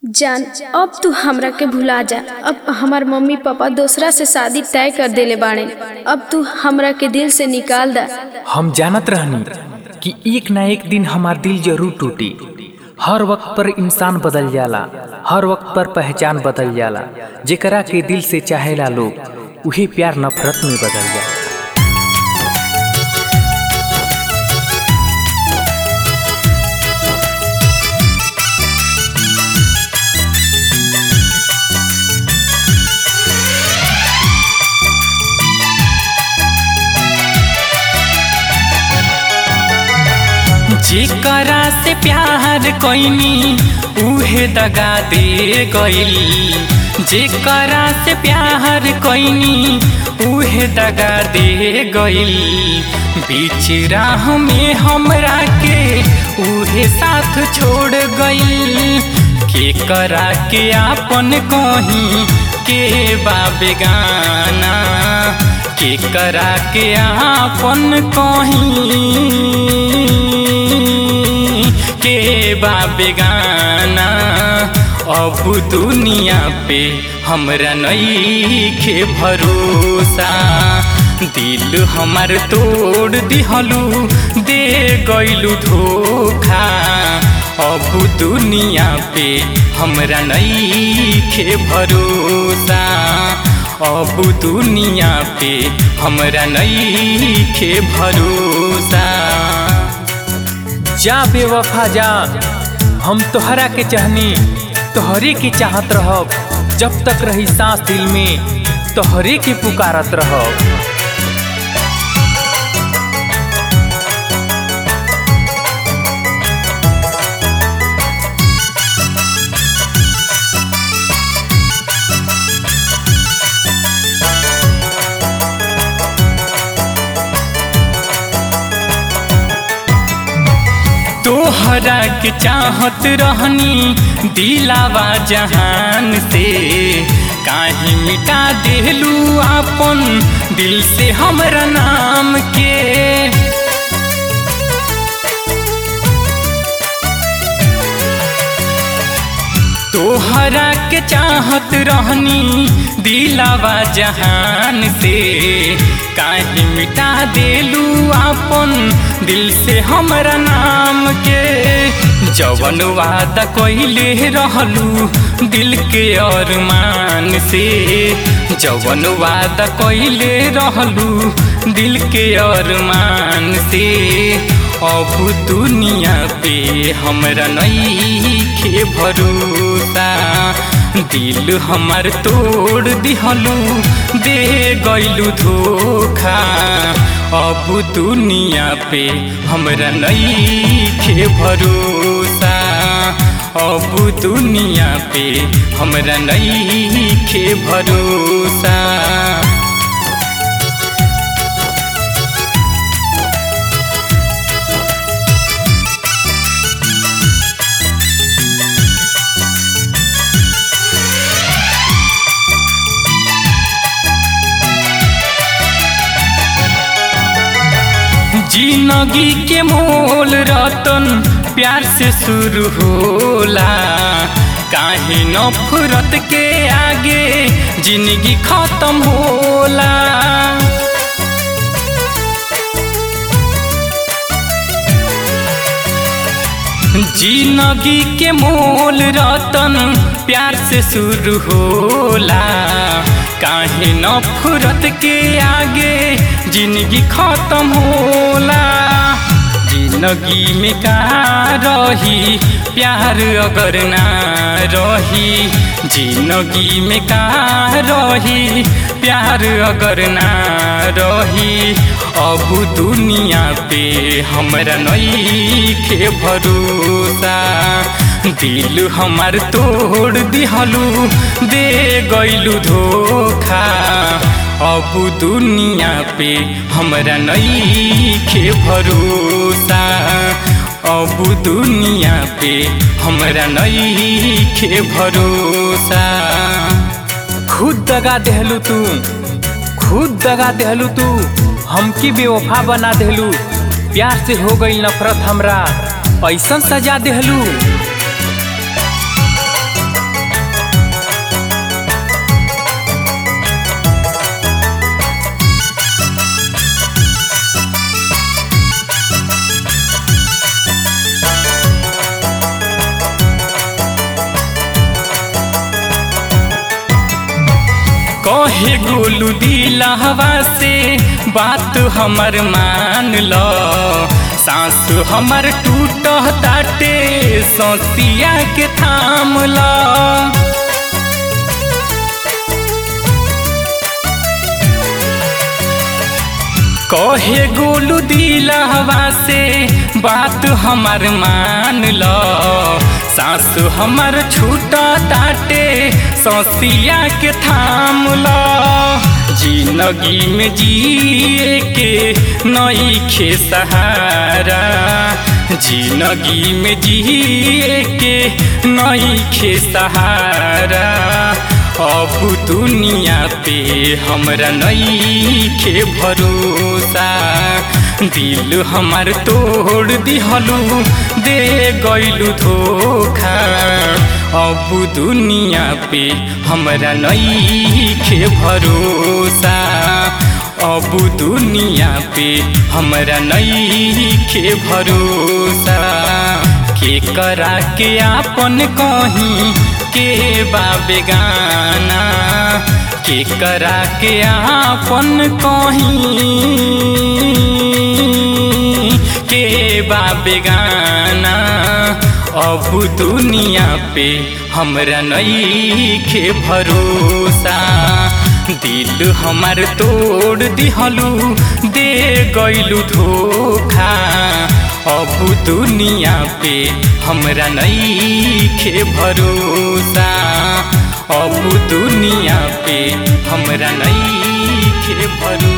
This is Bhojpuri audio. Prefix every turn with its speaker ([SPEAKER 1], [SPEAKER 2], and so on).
[SPEAKER 1] जान अब तू हमरा के भुला जा अब हमार मम्मी पापा दूसरा से शादी तय कर देले बाड़े अब तू हमरा के दिल से निकाल दा
[SPEAKER 2] हम जानत रहनी कि एक ना एक दिन हमार दिल जरूर टूटी हर वक्त पर इंसान बदल जाला हर वक्त पर पहचान बदल जाला जेकरा के दिल से चाहेला लोग उहे प्यार नफरत में बदल जाला
[SPEAKER 3] जेकरा से प्यार कोइनी उहे दगा दे गइल जेकरा से प्यार कोइनी उहे दगा दे गइल बीच राह में हमरा के उहे साथ छोड़ गइल के करा के आपन कहीं के बा बेगाना के करा के आपन कहीं के बा बेगाना अब दुनिया पे हमरा नईखे भरोसा दिल हमार तोड़ दिहलू दे गइलू धोखा अब दुनिया पे हमरा नईखे भरोसा अब दुनिया पे हमरा नईखे भरोसा
[SPEAKER 2] जा बेवफा जा हम तोहरा के चाहनी तोहरे के चाहत रहब जब तक रही सांस दिल में तोहरे के पुकारत रहब
[SPEAKER 3] तोहरा के चाहत रहनी दिलावा जहान से काहे मिटा देलू आपन दिल से हमरा नाम के तोहरा के चाहत रहनी दिलावा जहान से काहे मिटा देलू आपन दिल से हमरा नाम के जवन वादा कइले रहलू दिल के अरमान से जवन वादा कइले रहलू दिल के अरमान से अब दुनिया पे हमरा नईखे भरोसा दिल हमार तोड़ दिहलू दे गइलू धोखा अब दुनिया पे हमरा नईखे भरोसा अब दुनिया पे हमरा नईखे भरोसा जिंदगी के मोल रतन प्यार से शुरू होला काहे नफरत के आगे जिंदगी खत्म होला जिंदगी के मोल रतन प्यार से शुरू होला काहे नफरत के आगे जिंदगी खत्म होला जिंदगी में का रही प्यार अगर ना रही जिंदगी में का रही प्यार अगर ना रही अब दुनिया पे हमरा नईखे भरोसा दिल हमार तोड़ दिहलू दे गइलू धोखा अब दुनिया पे हमरा नईखे भरोसा अब दुनिया पे हमरा नईखे भरोसा
[SPEAKER 2] खुद दगा देहलू तू खुद दगा देहलू तू हमकी बेवफा बना देहलू प्यार से हो गई नफरत हमरा ऐसन सजा देहलू
[SPEAKER 3] कहे गोलू दिलहवा से बात हमर मान लो सांस हमर टूट ताटे सौसिया के थाम लो कहे गोलू दिलहवा से बात हमर मान लो सास हमर छूटा ताटे सौसिया के थाम लो जिंदगी में जिए के नई खे सहारा जिंदगी में जिए के नई खे सहारा अब दुनिया पे हमरा नई खे भरोसा दिल हमार तोड़ दिहलू दे गैलू धोखा अब दुनिया पे हमरा नई खे भरोसा अब दुनिया पे हमरा नई खे भरोसा के करा के आपन कहीं के बाबे गाना के करा के आपन कहीं के बाबे गाना अब दुनिया पे हमरा नई खे भरोसा दिल हमार तोड़ दिहलू दे गैलू धोखा अब दुनिया पे हमरा नई खे भरोसा अब दुनिया पे हमरा नई खे भरोसा